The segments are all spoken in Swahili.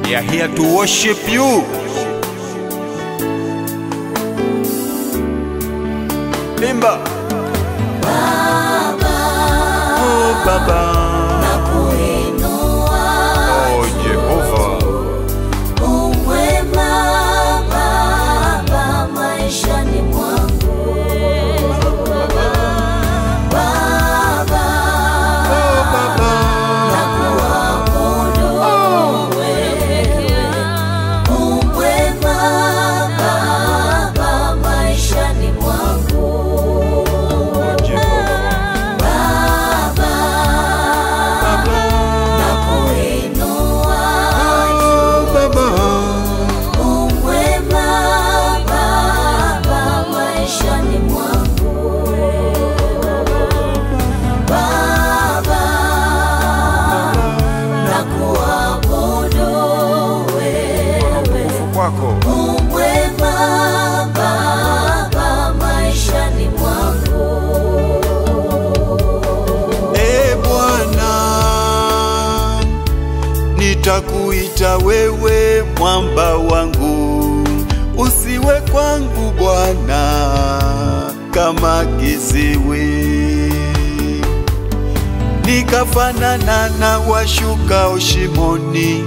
We are here to worship you. Imba. Oh, Baba. Oh, Jehovah. Oh, Baba. Oh, Jehovah. Oh, Baba. Utukufu kwako. Umwema Baba maishani mwangu E Bwana, nitakuita wewe mwamba wangu, usiwe kwangu Bwana kama kiziwi, nikafanana na washukao shimoni.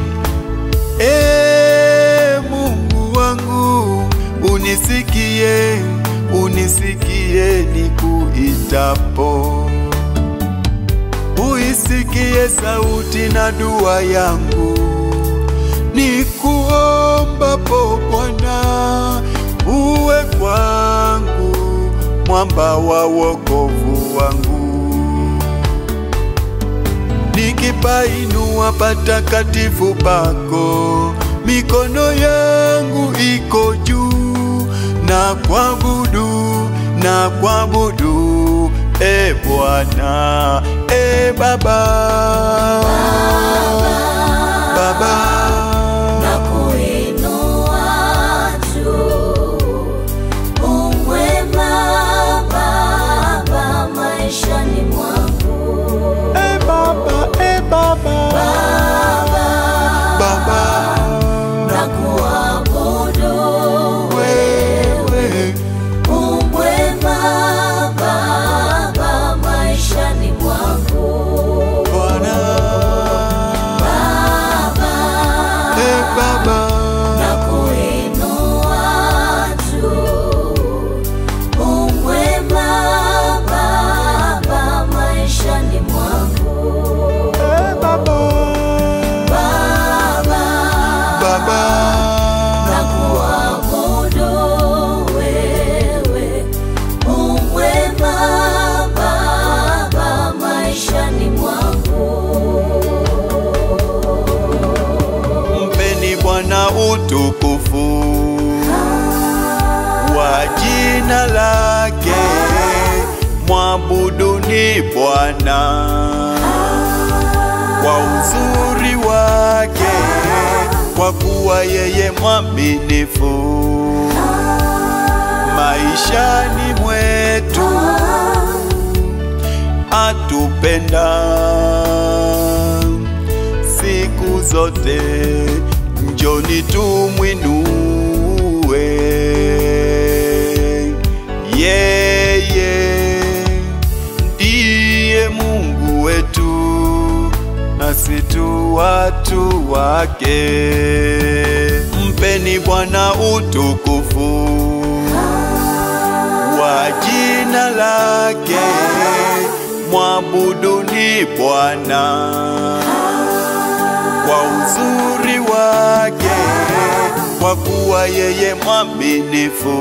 E Mungu wangu, unisikie, unisikie nikuitapo uisikie sauti na dua yangu, nikuombapo Bwana, uwe kwangu mwamba wa wokovu wangu, nikipainua patakatifu pako, mikono yangu iko juu na kuabudu na kuabudu e Bwana e Baba Baba na kuinua juu. Umwema Baba maishani mwangu e Baba e Baba Baba na kuabudu wewe Umwema Baba maishani mwangu Bwana e Baba na kuinua juu. Umwema Baba maishani mwangu e Baba Baba Baba na kuabudu wewe. Umwema Baba maishani mwangu Mpeni Bwana utukufu wa jina lake, mwabuduni Bwana kwa uzuri wake, kwa kuwa yeye mwaminifu maishani mwetu, atupenda siku zote, njoni tumwinue yeye ndiye Mungu wetu, nasi tu watu wake. Mpeni Bwana utukufu wa jina lake, mwabuduni Bwana kwa uzuri wake, kwa kuwa yeye mwaminifu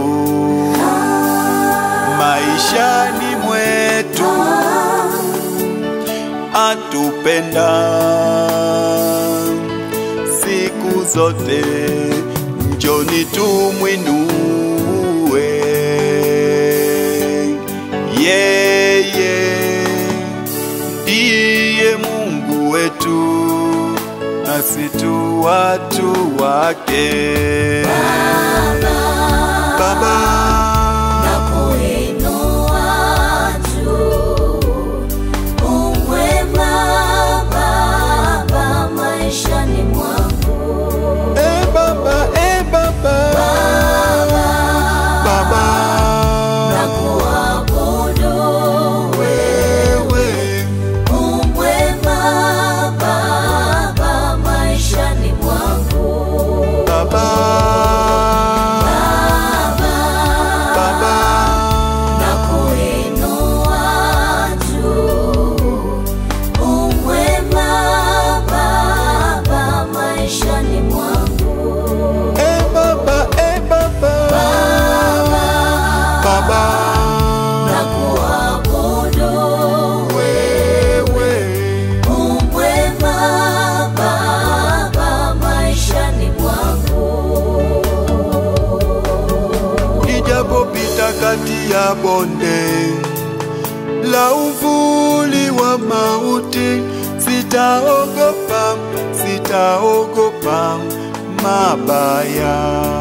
maishani mwetu, atupenda siku zote, njoni tumwinue yeye ndiye Mungu wetu, nasi tu watu wake. Baba, na kuinua juu. Umwema Baba maishani mwangu katika uvuli wa mauti, sitaogopa, sitaogopa mabaya,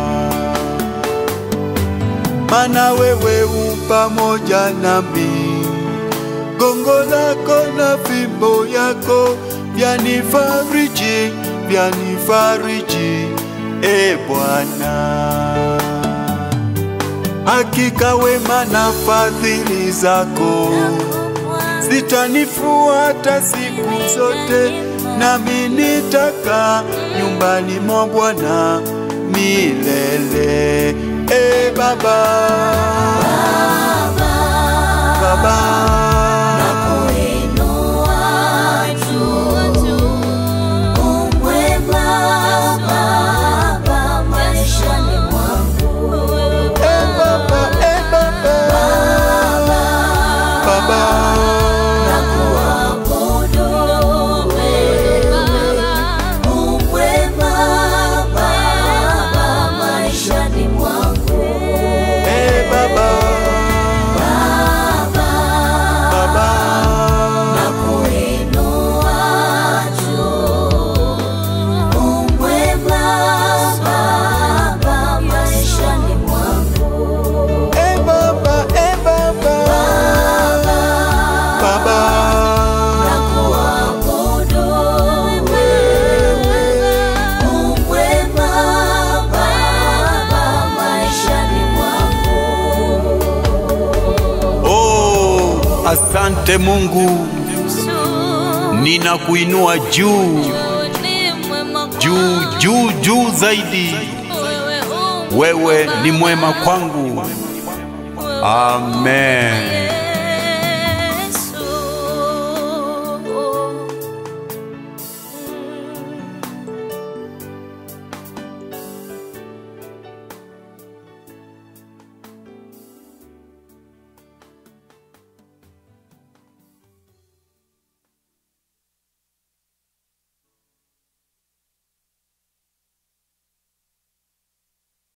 mana wewe u pamoja nami, gongo lako na fimbo yako vyanifariji, vyanifariji, e Bwana. Hakika wema na fadhili zako zitanifuata siku zote, nami nitakaa nyumbani mwa Bwana milele. E Baba, Baba, Nakuinua juu. Umwema Baba maishani mwangu. e Baba, e Baba, Baba, Nakuabudu wewe. Umwema Baba maishani mwangu. e Baba, Baba. Nakuinua juu. Umwema Baba maishani mwangu. E Baba, e Baba, Baba, Nakuabudu wewe. Umwema Baba maishani mwangu. oh, asante Mungu, ninakuinua juu juu juu juu zaidi. Wewe ni mwema kwangu, amen.